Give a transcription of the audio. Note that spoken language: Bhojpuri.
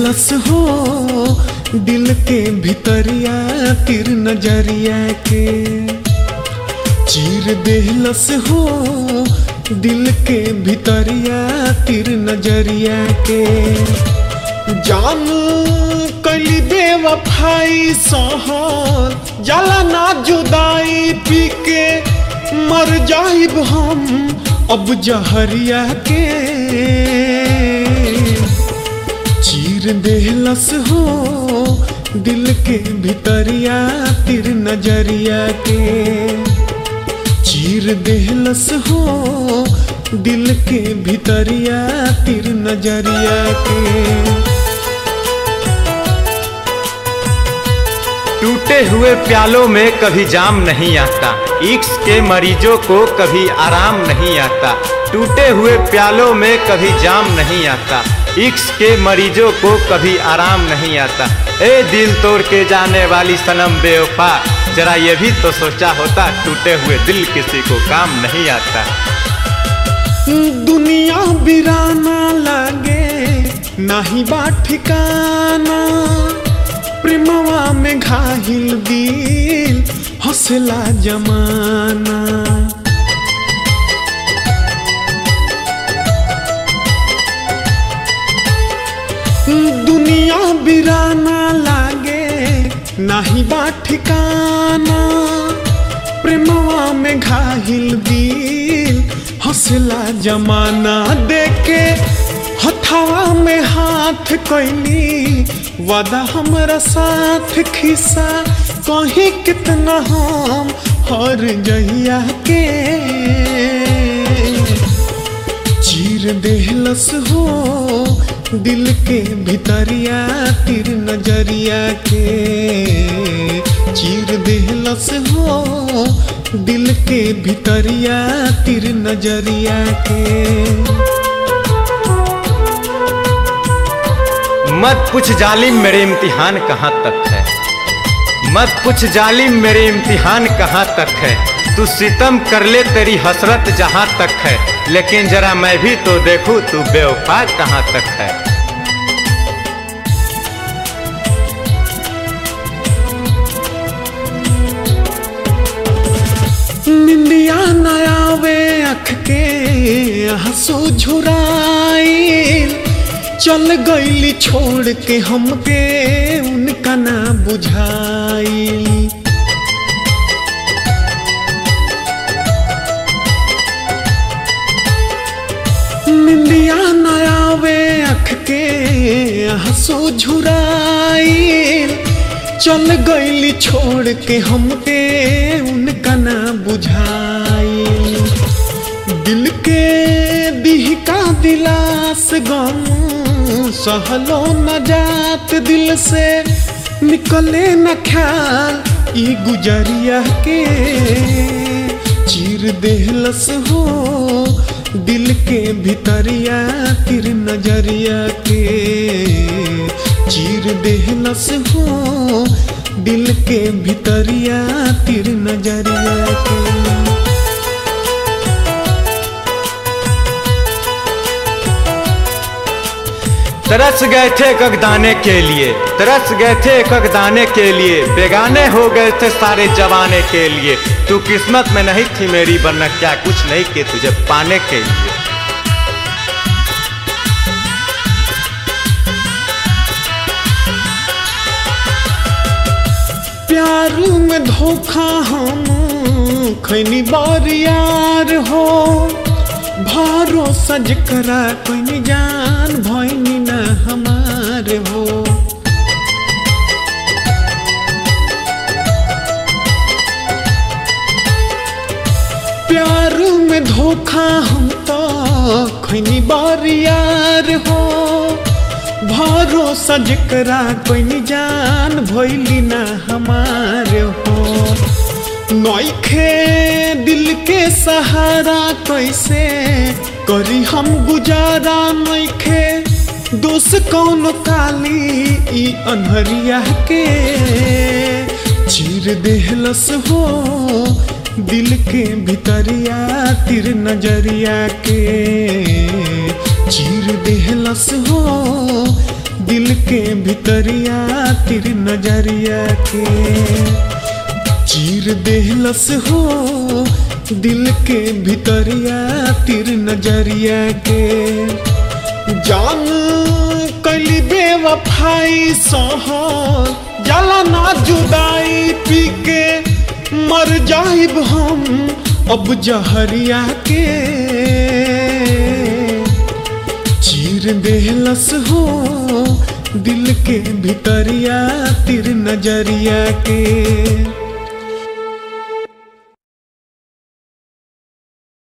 देहलस हो दिल के भितरिया तिर नजरिया के चीर देहलस हो दिल के भितरिया तिर नजरिया के जान कली बेवफाई सहल जला ना जुदाई पी के मर जाइब हम अब जहरिया के चीर देहलस हो दिल के भितरिया तिर नजरिया के चीर देहलस हो दिल के भितरिया तिर नजरिया के टूटे हुए प्यालों में कभी जाम नहीं आता इक्स के मरीजों को कभी आराम नहीं आता टूटे हुए प्यालों में कभी जाम नहीं आता इक्स के मरीजों को कभी आराम नहीं आता ए दिल तोड़ के जाने वाली सनम बेवफा जरा ये भी तो सोचा होता टूटे हुए दिल किसी को काम नहीं आता दुनिया बिराना लागे नाही बा ठिकाना प्रेमवा में घाहिल दिल हौसला जमाना दुनिया बिराना लागे नाही बा ठिकाना प्रेमवा में घाहिल दिल हौसला जमाना देके हथावा में हाथ कैली वादा हमारा साथ खिसा कहीं कितना हम हर जहिया के चीर देहलस हो दिल के भितरिया तिर नजरिया के चीर देहलस हो दिल के भितरिया तिर नजरिया के मत पूछ जालिम मेरे इम्तिहान कहाँ तक है मत पूछ जालिम मेरे इम्तिहान कहाँ तक है तू सितम कर ले तेरी हसरत जहाँ तक है लेकिन जरा मैं भी तो देखूं तू बेवफा कहाँ तक है निंदिया नयावे अख के हंसू झुराइल चल गईली छोड़ के हमके उनका ना बुझाइल निंदिया नयावे अख के हंसू झुराइल चल गईली छोड़ के हमके उनका ना बुझाई दिल के दिहका दिलास गम सहलो न जात दिल से निकले न ख्याल ई गुजरिया के चीर देहलस हो दिल के भितरिया तिर नजरिया के चीर देहलस हो दिल के भितरिया तिर नजरिया के तरस गए थे कगदाने के लिए तरस गए थे कगदाने के लिए बेगाने हो गए थे सारे जवाने के लिए तू किस्मत में नहीं थी मेरी वरना क्या कुछ नहीं किए तुझे पाने के लिए प्यारू में धोखा हम खैनी बार यार हो भारो सज करा कोई जान भैनी न हमार हो प्यार में धोखा हम तो खैनी बार यार हो भारो सज करा कोई जान भैली न हमार हो नौखे दिल के सहारा कैसे करी हम गुजारा नौखे दोष कौन काली ई अनहरिया के चीर देहलस हो दिल के भितरिया तिर नजरिया के चीर देहलस हो दिल के भितरिया तिर नजरिया के चीर देहलस हो दिल के भितरिया तिर नजरिया के जान कली बेवफाई सह जला ना जुदाई पी के मर जाइब हम अब जहरिया के चीर देहलस हो दिल के भितरिया तिर नजरिया के